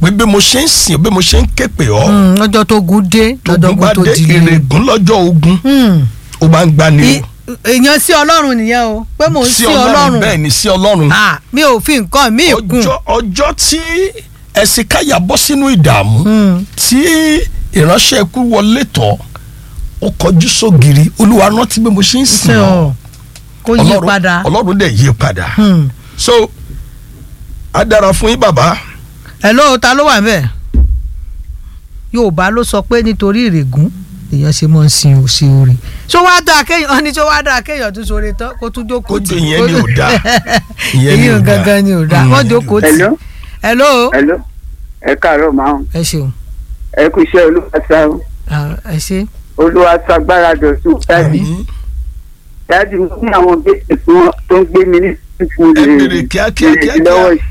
pé bí mo ṣe ń sìn bí mo ṣe ń ké pè ọ́ Mm, lọ́jọ́ tó gùn dé lọ́jọ́ tógun bá gùn tó dé dìde. ìrègùn lọ́jọ́ ogun Mm. ó máa ń gbani I- èèyàn sí ọlọ́run nìyẹn o pé mò ń sí ọlọ́run bẹ́ẹ̀ ni sí ọlọ́run Ah, mi ò fi nǹkan mi kún. ọjọ́ ọjọ́ tí ẹ̀sìn káyà bọ́ sínú ìdààmú Mm. tí ìránṣẹ́ ikú wọlé tọ̀ ó kọjú sógiri olúwa rántí bí mo ṣe ń sìn ṣe ọ́ ọ kó yí Ọlọ́run- padà. ọlọ́run dẹ̀ yí padà Mm. so á dára fún yín bàbá hello ta ló wà ńbẹ̀ yorùbá ló sọ pé nítorí ìrègùn èèyàn ṣe mọ́ ń sin òsì orí ṣó wá dáa kéèyàn ọ́ni ṣó wá dáa kéèyàn tún sóore tán kó tún jókòó Kó jẹ́ ìyẹn ni ò dáa. ìyẹn Ìyẹn ni ò dáa. gangan ni ò dáa Mm. wọ́n jókòó tì Hello? hello hello ẹ káàárọ̀ máa ń ẹ ṣeun ẹ kú iṣẹ́ olúwàsá Ah, ẹ ṣe olúwàsá gbára dọ̀tún dáàdì Àmín. dáàdì mo ní àwọn gbèsè tí wọ́n tó ń gbé mi ní fífún Ẹ bèrè kíákíá, kíákíá. yìí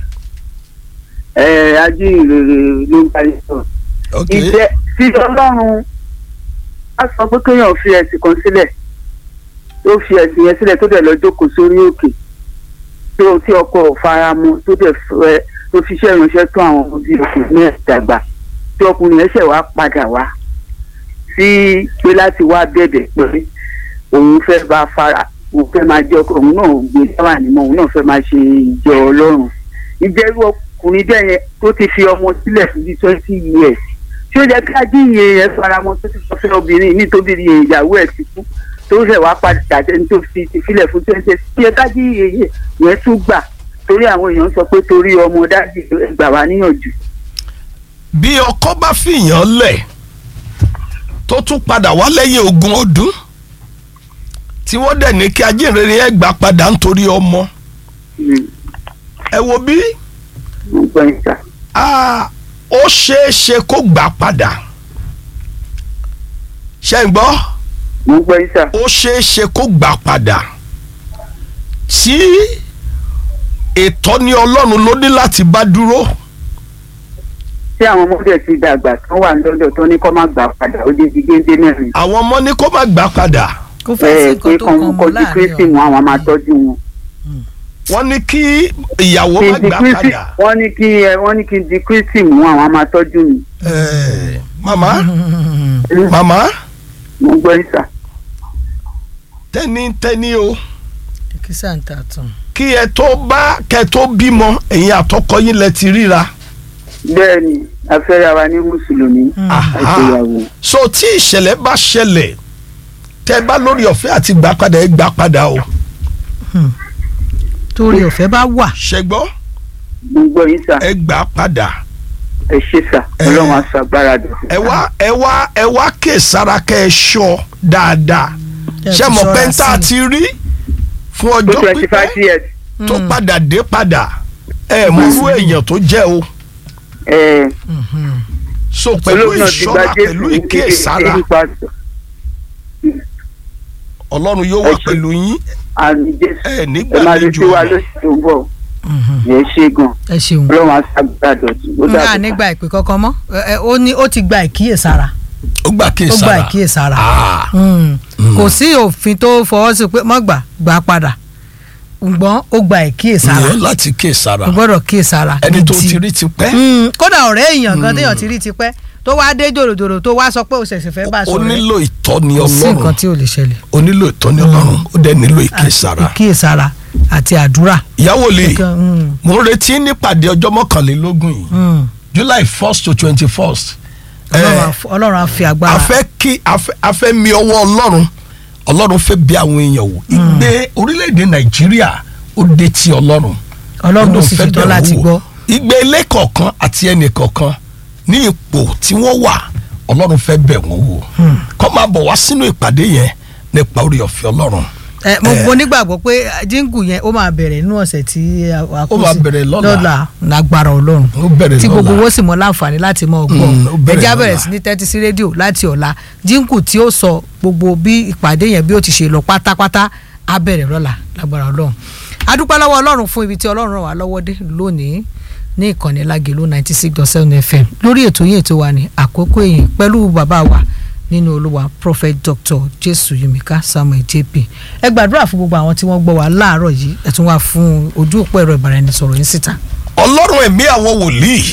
ẹ ajínrere ló ń parí sọ ok ìjẹ tí ọlọ́run á sọ pé kéèyàn fi ẹ̀sìn kan sílẹ̀ tó fi ẹ̀sìn yẹn sílẹ̀ tó dẹ̀ lọ jókòó sórí òkè tó tí ọkọ ò fara mọ́ tó dẹ̀ fẹ́ tó fi iṣẹ́ ìránṣẹ́ tó àwọn ọmọ bíi ọkùnrin náà dàgbà tí ọkùnrin yẹn ṣẹ̀ wá padà wá sí pé láti wá bẹ̀bẹ̀ pé òun fẹ́ bá fara òun fẹ́ máa jẹ́ ọkọ òun náà gbé sáwà nímọ̀ òun náà fẹ́ máa ṣe ìjọ ọlọ́run ìjẹ́rú ọkùnrin bẹ́ẹ̀ yẹn tó ti fi ọmọ sílẹ̀ fún bíi twenty years tí ó jẹ́ ká díye yẹn faramọ́ tó ti sọ fún obìnrin nítorí ìyàwó ẹ̀ ti kú tó ṣẹ̀ wá padà jẹ́ tó fi ti filẹ̀ fún twenty years tí ẹ ká díye yẹn tún gbà torí àwọn èèyàn sọ pé torí ọmọ dájú gbà wá níyànjú. bí ọkọ bá fìyàn lẹ̀ tó tún padà wá lẹ́yìn ogún ọdún tí wọ́n dẹ̀ ní kí ajínrere yẹn gbà padà nítorí ọmọ Mm, ẹ wo bí mo gbọ́ yín sà. ah, ó ṣeé ṣe kó gbà padà ṣe ń gbọ́ mo gbọ́ yín sà. ó ṣeé ṣe kó gbà padà tí ìtọ́ni ọlọ́run ló ní láti bá dúró tí àwọn ọmọdé ti dàgbà tán wà lọ́dọ̀ tó ní kó má gbà padà ó di di géńdé mẹ́rin. àwọn ọmọ ní kó má gbà padà kó fẹ́ sí ẹ nǹkan pé tó kàn kàn mọ́ kọjú láàrin kristi ọ̀ wọn àwọn máa tọ́jú wọn. wọ́n ní kí ìyàwó má kí n di gbà kristi padà. wọ́n ní kí ẹ wọ́n ní kí n di kristi mú àwọn máa tọ́jú mi. Eh, màmá màmá mo gbọ́ yín sà. tẹ́ni tẹ́ni o kí sàǹtà tán. kí ẹ tó bá kẹ tó bímọ ẹ̀yin àtọkọ yín lẹ ti ríra bẹ́ẹ̀ ni afẹ́ra wa ní mùsùlùmí Aha. àṣeyàwó. so tí ìṣẹ̀lẹ̀ bá ṣẹlẹ̀ tẹ́ bá lórí ọ̀fẹ́ àti gbà padà ẹ gbà padà o torí ọ̀fẹ́ bá wà. ṣẹgbọ́ mo gbọ́ yín sà ẹ gbà padà ẹ ṣe sà Eh. ọlọ́run aṣọ agbára dùn. ẹ wá ẹ wá ẹ wá kè sára kẹ ẹ ṣọ́ dáadáa Ẹ ṣe fi mọ̀ ṣọ́ra pé ń tá a sí i. ti rí fún tó ọjọ́ twenty five pípẹ́ years. tó Mm. padà dé padà ẹ mọ̀ irú èèyàn tó jẹ́ o ẹ Mhm. so pẹ̀lú olóògùn náà ti gba ìṣọ́ra pẹ̀lú jésù ìkíyèsára ní pásítọ̀ ọlọ́run yóò wà Ẹ ṣé. pẹ̀lú yín àmì jésù ẹ ẹ máa nígbàlejò retí wa ọ̀rọ̀. lóṣù tó ń bọ̀ Mhm. yẹn ṣe gan ẹ ṣeun. ọlọ́run aṣọ agbára dùn. ó nga dàbọ̀. nígbà ìpè kankan mọ́ ẹ, ẹ, ó ní ó ti gba ìkíyèsára ó gbà kí n ó gba sára ìkíyèsára Ah, Mm. Mm. kò sí òfin tó fọwọ́ sí pé mọ́ gbà gbà padà ṣùgbọ́n ó gba ìkíyèsára ìyẹn láti kí n sára ó gbọ́dọ̀ kíyèsára ẹni tó gidi. ti rí ti pẹ́ Mm, kódà ọ̀rẹ́ èèyàn kan téèyàn ti rí tipẹ́ tó wá dé jòròjòrò tó wá sọ pé ó ṣẹ̀ṣẹ̀ fẹ́ bá a ó sọ̀rọ̀ nílò ìtọ́ni kò sí nǹkan ọlọ́run tí ò lè ṣẹlẹ̀ ó nílò ìtọ́ni ọlọ́run ó dẹ̀ nílò ìkíyèsára ìkíyèsára àti àdúrà. ìyàwó lè Nǹkan, mm, mo ń retí nípàdé ọjọ́ mọ́kànlélógún yìí mm. july first to twenty first Ọlọ́run á f- Ọlọ́run á fi agbára. a fẹ́ kí a fẹ́- a fẹ́ mi ọwọ́ ọlọ́run ọlọ́run fẹ́ bí àwọn èèyàn wò ìgbé orílẹ̀-èdè nàìjíríà ó dé ti ọlọ́run Ọlọ́run ó sì fẹ́ ṣetán bẹ̀ láti wò. gbọ́. ìgbé ilé kọ̀ọ̀kan àti ẹnì kọ̀ọ̀kan ní ipò tí wọ́n wà ọlọ́run fẹ́ bẹ̀ wọ́n wò kọ́ máa bọ̀ wá sínú ìpàdé yẹn nípa orí ọ̀fẹ́ ọlọ́run ẹ mo Eh. mo nígbàgbọ́ pé jíǹgù yẹn ó máa bẹ̀rẹ̀ nínú ọ̀sẹ̀ tí a a kó Ó máa sí. bẹ̀rẹ̀ lọ́la. lágbára ọlọ́run ó bẹ̀rẹ̀ tí gbogbo lọ́la. owó sì mọ láǹfààní láti mọ ọgbọ́n Mm, ó bẹ̀rẹ̀ ẹjẹ́ lọ́la. bẹ̀rẹ̀ sí ní tẹ́tí sí rédíò láti ọ̀la jíǹkù tí ó sọ gbogbo bí ìpàdé yẹn bí ó ti ṣe lọ pátápátá á bẹ̀rẹ̀ lọ́la lágbára ọlọ́run adúpẹ́ lọ́wọ́ ọlọ́run fún ibi tí ọlọ́run ràn wá lọ́wọ́ dé lónìí ní ìkànnì lágẹ̀lú ninety six dot seven fm lórí ètò yìí ètò wa ní àkókò èyìn pẹ̀lú bàbá wa nínú olúwa prophet dr jésù yimika samuel jp ẹ gbàdúrà fún gbogbo àwọn tí wọ́n gbọ́ wa láàárọ̀ yìí ẹ tún wá fún ojú òpó ẹ̀rọ ìbáraẹnisọ̀rọ̀ yín síta. ọlọ́run ẹ̀mí àwọn wòlíì